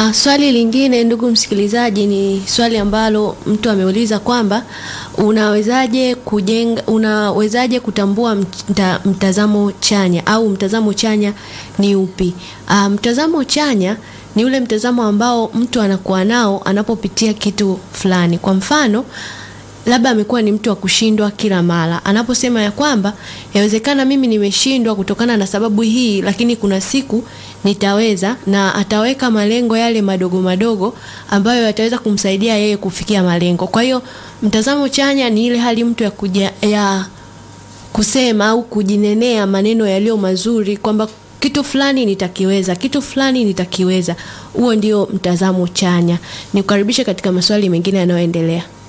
Uh, swali lingine ndugu msikilizaji, ni swali ambalo mtu ameuliza kwamba unawezaje kujenga, unawezaje kutambua mta, mtazamo chanya au mtazamo chanya ni upi? Uh, mtazamo chanya ni ule mtazamo ambao mtu anakuwa nao anapopitia kitu fulani. Kwa mfano, labda amekuwa ni mtu wa kushindwa kila mara, anaposema ya kwamba yawezekana mimi nimeshindwa kutokana na sababu hii, lakini kuna siku nitaweza, na ataweka malengo yale madogo madogo ambayo yataweza kumsaidia yeye kufikia malengo. Kwa hiyo mtazamo chanya ni ile hali mtu ya kuja, ya kusema au kujinenea maneno yaliyo mazuri kwamba kitu fulani nitakiweza, kitu fulani nitakiweza. Huo ndio mtazamo chanya. Nikukaribishe katika maswali mengine yanayoendelea.